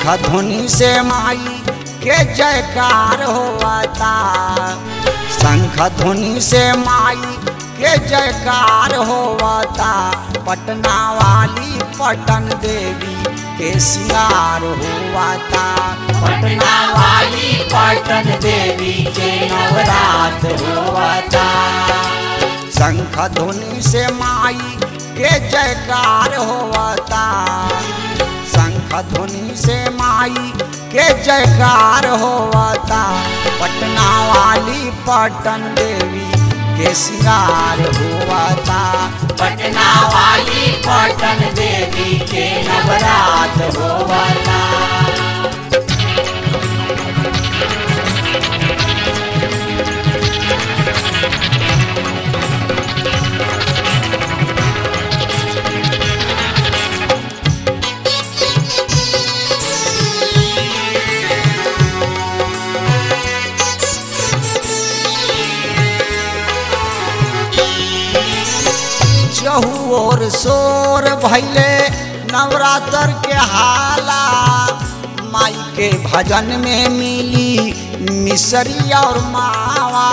शंख ध्वनि से माई के जयकार होता शंख ध्वनि से माई के जयकार होता पटना वाली पटन देवी के सिंगार होता पटना वाली पटन देवी के नवरात होता शंख ध्वनि से माई के जयकार होता शंख ध्वनि से माई के जयकार होता पटना वाली पटन देवी के सिंगार होता पटना वाली पटन देवी के नवरात होता चहु और शोर भैले नवरात्र के हाला माई के भजन में मिली मिसरी और मावा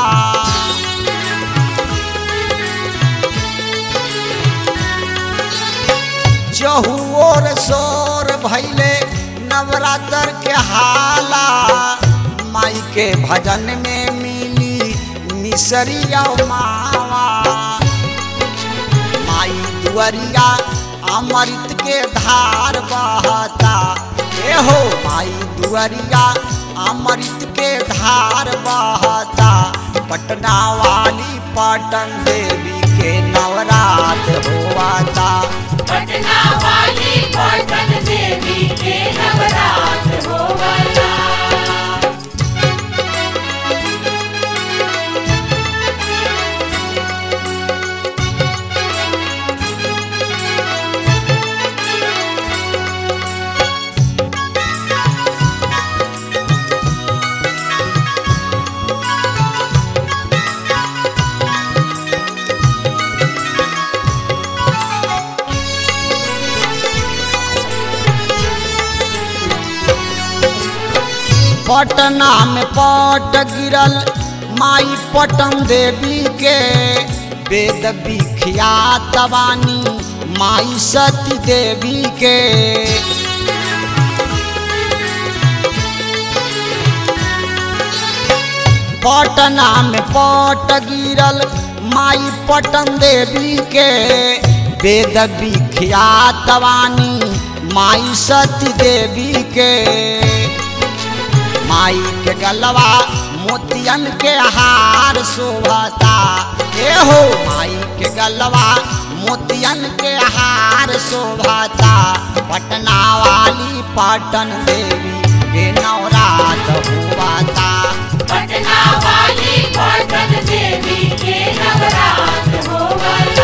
चहु और शोर भैले नवरात्र के हाला माई के भजन में मिली मिसरी और मावा माई दुअरिया अमृत के धार बहता ए हो माई दुअरिया अमृत के धार बहता पटना वाली पटन देवी के नवरात होता पटना वाली पटन देवी के नवरात होवता पटना में पट गिरल माई पटन देवी के वेद विख्यात बानी माई सती देवी के पटना में पट गिरल माई पटन देवी के वेद विख्यात बानी माई सती देवी के माई के गलवा मोतियन के हार शोभता ए हो माई के गलवा मोतियन के हार शोभता पटना वाली पटन देवी के नवरात होता पटना वाली पटन देवी के नवरात होवता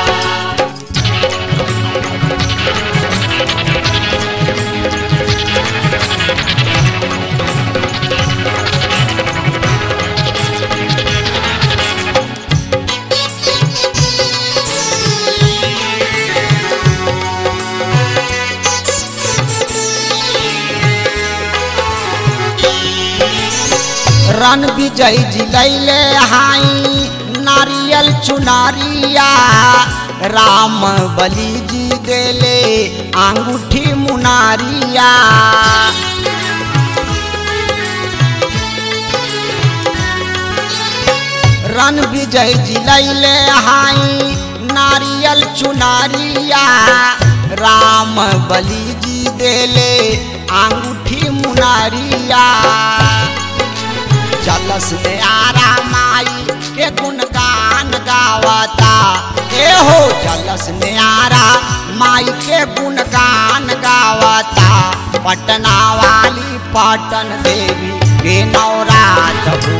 रन विजय जिलैले हाई नारियल चुनारिया राम बलि जी देले अंगूठी मुनारिया रन विजय जिलैले हाई नारियल चुनारिया राम बलि जी देले अंगूठी मुनारिया जलस में आरा माई के गुणगान गावता ए हो जलस में आरा माई के गुणगान गावता पटना वाली पटन देवी के नवरात